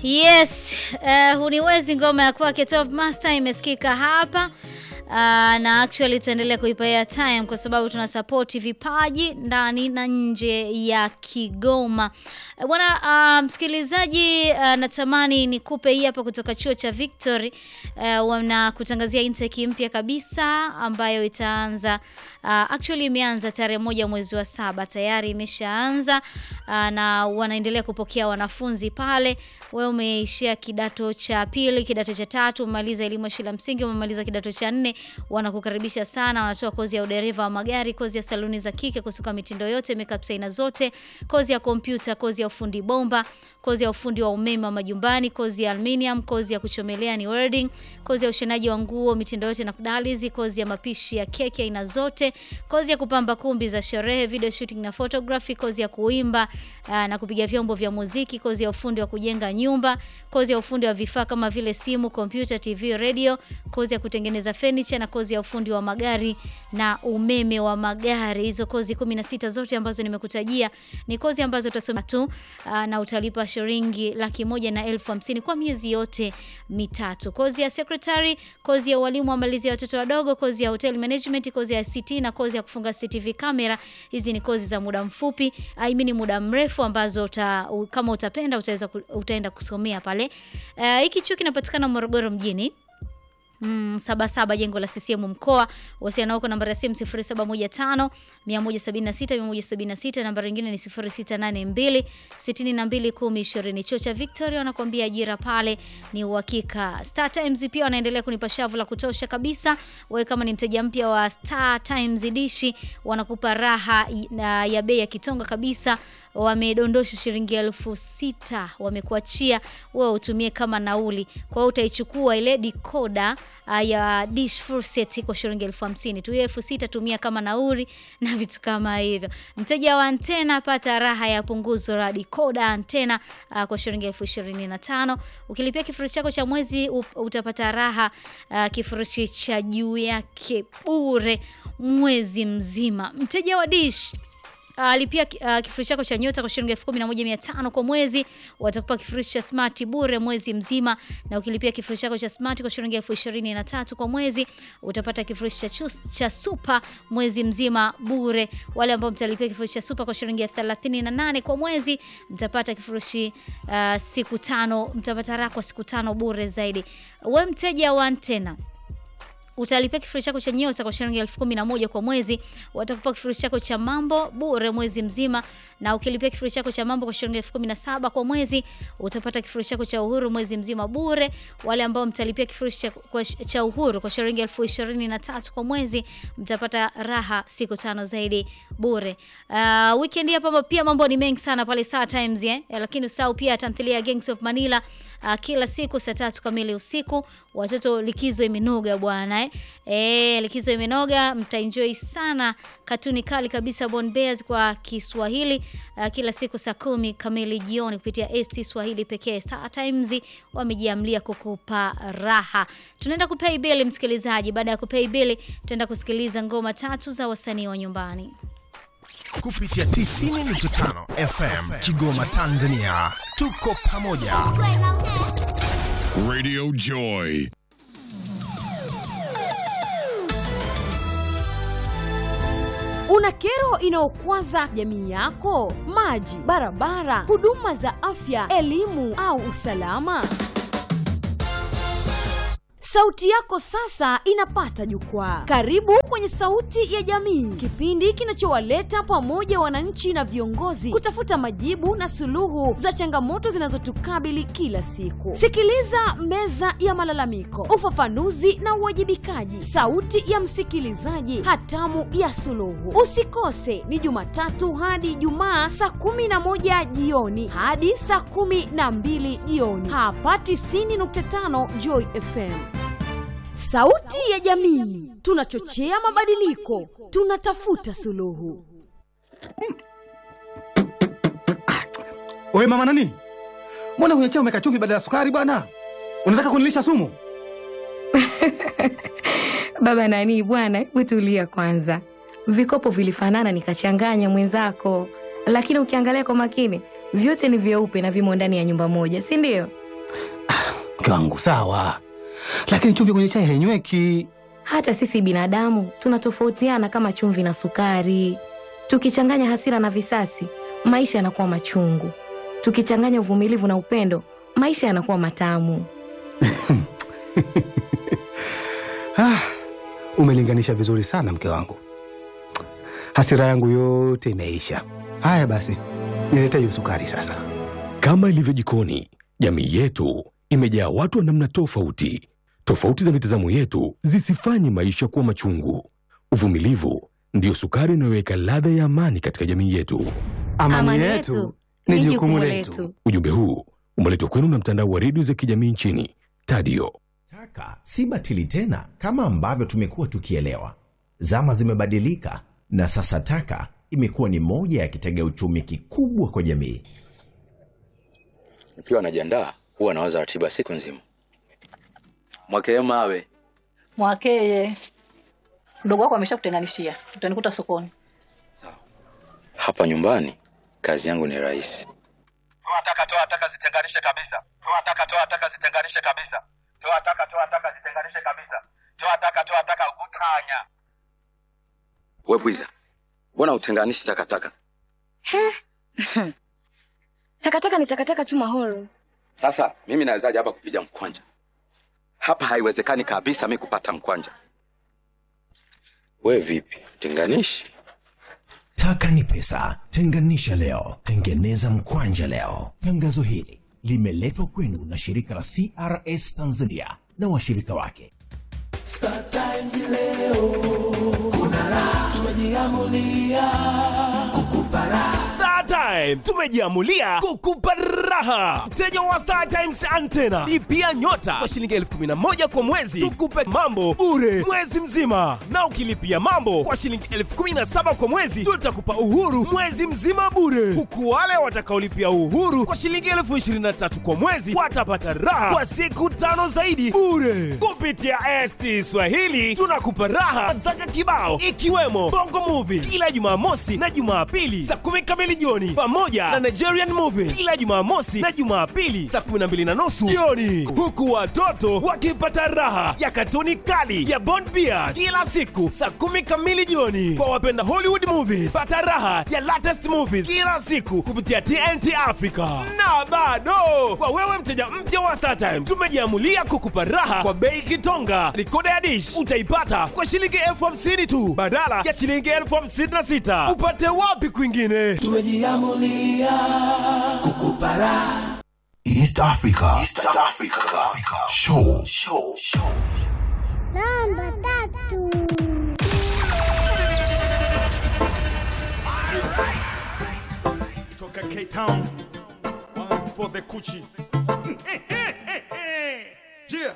Yes, uh, huniwezi ngoma ya kwake Top Master imesikika hapa. Uh, na actually tutaendelea kuipa time kwa sababu tuna support vipaji ndani na nje ya Kigoma. Uh, Bwana uh, msikilizaji uh, natamani nikupe hii hapa kutoka chuo cha Victory uh, wanakutangazia intake mpya kabisa ambayo itaanza uh, actually imeanza tarehe moja mwezi wa saba tayari imeshaanza uh, na wanaendelea kupokea wanafunzi pale. Wewe umeishia kidato cha pili, kidato cha tatu, umemaliza elimu ya shule ya msingi, umemaliza kidato cha nne, wanakukaribisha sana. Wanatoa kozi ya udereva wa magari, kozi ya saluni za kike, kusuka mitindo yote, makeup aina zote, kozi ya kompyuta, kozi ya ufundi bomba, kozi ya ufundi wa umeme wa majumbani, kozi ya aluminium, kozi ya kuchomelea ni welding, kozi ya ushonaji wa nguo mitindo yote na kudalizi, kozi ya mapishi ya keki aina zote, kozi ya kupamba kumbi za sherehe, video shooting na photography, kozi ya kuimba aa, na kupiga vyombo vya muziki, kozi ya ufundi wa kujenga nyumba, kozi ya ufundi wa vifaa kama vile simu, kompyuta, TV, radio, kozi ya kutengeneza furniture na kozi ya ufundi wa magari na umeme wa magari. Hizo kozi 16 zote ambazo nimekutajia ni kozi ambazo utasoma tu aa, na utalipa shilingi laki moja na elfu hamsini kwa miezi yote mitatu. Kozi ya secretary, kozi ya ualimu wa malezi ya watoto wadogo, kozi ya hotel management, kozi ya ICT na kozi ya kufunga CCTV camera. Hizi ni kozi za muda mfupi, I mean muda mrefu ambazo uta, u- kama utapenda utaweza ku- utaenda kusomea pale. Eh, Hiki chuo kinapatikana Morogoro mjini. Mm, saba saba jengo la CCM mkoa. Wasiliana huko nambari ya simu 0715 176 176, nambari nyingine ni 0682 62 10 20. Chuo cha Victoria wanakuambia ajira pale ni uhakika. Star Times pia wanaendelea kunipa shavu la kutosha kabisa. Wewe kama ni mteja mpya wa Star Times dishi, wanakupa raha i- na ya bei ya kitonga kabisa wamedondosha shilingi elfu sita wamekuachia wewe utumie kama nauli. Kwa hiyo utaichukua ile dikoda uh, ya dish full set kwa shilingi elfu hamsini tu. Hiyo elfu sita tumia kama nauli na vitu kama hivyo. Mteja wa antena pata raha ya punguzo la dikoda antena uh, kwa shilingi elfu ishirini na tano. Ukilipia kifurushi chako cha mwezi up- utapata raha uh, kifurushi cha juu yake bure mwezi mzima. Mteja wa dish Uh, lipia uh, kifurushi chako cha nyota kwa shilingi elfu kumi na moja mia tano kwa mwezi, watakupa kifurushi cha smart bure mwezi mzima, na ukilipia kifurushi chako cha smart kwa shilingi elfu ishirini na tatu kwa mwezi, utapata kifurushi cha, chus- cha super mwezi mzima bure. Wale ambao mtalipia kifurushi cha super kwa shilingi elfu thelathini na nane kwa mwezi, mtapata kifurushi uh, siku tano, mtapata raha kwa siku tano bure zaidi. We mteja wa antena utalipia kifurushi chako cha nyota kwa shilingi elfu kumi na moja kwa mwezi, watakupa kifurushi chako cha mambo bure mwezi mzima, na ukilipia kifurushi chako cha mambo kwa shilingi elfu kumi na saba kwa mwezi, utapata kifurushi chako cha uhuru mwezi mzima bure. Wale ambao mtalipia kifurushi cha, kwa, cha uhuru kwa shilingi elfu ishirini na tatu kwa mwezi, mtapata raha siku tano zaidi bure. Uh, weekend hapa pia mambo ni mengi sana pale Star Times eh? Lakini usahau pia tamthilia ya Gangs of Manila uh, kila siku saa tatu kamili usiku. Watoto likizo imenoga bwana eh? E, likizo imenoga, mtaenjoy sana katuni kali kabisa Born Bears kwa Kiswahili uh, kila siku saa kumi kamili jioni kupitia ST Swahili pekee. Star Times wamejiamlia kukupa raha. Tunaenda kupay bill msikilizaji. Baada ya kupay bill, tutaenda kusikiliza ngoma tatu za wasanii wa nyumbani. kupitia 90.5 FM Kigoma, Tanzania. Tuko pamoja. Radio Joy. Una kero inayokwaza jamii yako? Maji, barabara, huduma za afya, elimu au usalama? Sauti yako sasa inapata jukwaa. Karibu kwenye Sauti ya Jamii, kipindi kinachowaleta pamoja wananchi na viongozi kutafuta majibu na suluhu za changamoto zinazotukabili kila siku. Sikiliza Meza ya Malalamiko, ufafanuzi na uwajibikaji, sauti ya msikilizaji, hatamu ya suluhu. Usikose, ni Jumatatu hadi Ijumaa saa kumi na moja jioni hadi saa kumi na mbili jioni hapa 90.5 Joy FM. Sauti ya jamii, tunachochea mabadiliko, tunatafuta suluhu. Wewe mama nani? Mbona kwenye chai umeweka chumvi badala ya sukari bwana? Unataka kunilisha sumu? Baba nani bwana, hebu tulia kwanza. Vikopo vilifanana nikachanganya mwenzako, lakini ukiangalia kwa makini vyote ni vyeupe na vimo ndani ya nyumba moja, si ndio? Mke wangu sawa, lakini chumvi kwenye chai hainyweki. Hata sisi binadamu tunatofautiana kama chumvi na sukari. Tukichanganya hasira na visasi, maisha yanakuwa machungu. Tukichanganya uvumilivu na upendo, maisha yanakuwa matamu. Ah, umelinganisha vizuri sana mke wangu, hasira yangu yote imeisha. Haya basi, nilete hiyo sukari sasa. Kama ilivyo jikoni, jamii yetu imejaa watu wa namna tofauti. Tofauti za mitazamo yetu zisifanye maisha kuwa machungu. Uvumilivu ndiyo sukari inayoweka ladha ya amani katika jamii yetu. Amani, yetu ni jukumu letu. Ujumbe huu umeletwa kwenu na mtandao wa redio za kijamii nchini Tadio. Taka si batili tena kama ambavyo tumekuwa tukielewa. Zama zimebadilika na sasa taka imekuwa ni moja ya kitega uchumi kikubwa kwa jamii. Nikiwa najiandaa huwa nawaza ratiba siku nzima. Mwakee mawe Mwakeye, mdogo wako ameshakutenganishia, utanikuta sokoni. hapa nyumbani, kazi yangu ni rahisi. toa taka toa taka zitenganishe kabisa toa taka toa taka zitenganishe kabisa toa taka toa taka zitenganishe kabisa toa taka toa taka utanya We bwiza, mbona utenganishi takataka? Takataka ni takataka tu mahoro. Sasa mimi nawezaje hapa kupiga mkwanja? Hapa haiwezekani kabisa mi kupata mkwanja. We vipi, tenganishi? Taka ni pesa, tenganisha leo, tengeneza mkwanja leo. Tangazo hili limeletwa kwenu na shirika la CRS Tanzania na washirika wake. Star Times leo kuna raha, tumejiamulia kukupa raha. Star Times tumejiamulia kukupa raha. Mteja wa Star Times antena lipia nyota kwa shilingi elfu kumi na moja kwa mwezi, tukupe mambo bure mwezi mzima, na ukilipia mambo kwa shilingi elfu kumi na saba kwa mwezi tutakupa uhuru mwezi mzima bure, huku wale watakaolipia uhuru kwa shilingi elfu ishirini na tatu kwa mwezi watapata raha kwa siku tano zaidi bure. Kupitia ST Swahili tunakupa raha zaka kibao, ikiwemo Bongo Movie kila Jumamosi na Jumapili saa kumi kamili jioni, pamoja na Nigerian Movie kila Jumamosi na Jumapili saa kumi na mbili na nusu jioni, huku watoto wakipata raha ya katuni kali ya Bond Bears kila siku saa kumi kamili jioni. Kwa wapenda Hollywood movies, pata raha ya latest movies kila siku kupitia TNT Africa. Na bado kwa wewe mteja mpya wa StarTime, tumejiamulia kukupa raha kwa bei kitonga. Rikoda ya dish utaipata kwa shilingi elfu hamsini tu badala ya shilingi elfu hamsini na sita. Upate wapi kwingine? Tumejiamulia kukupa raha. East Africa. East Africa. Africa. Show. Show. Show. Namba tatu. Toka Cape Town, one for the Kuchi. Yeah.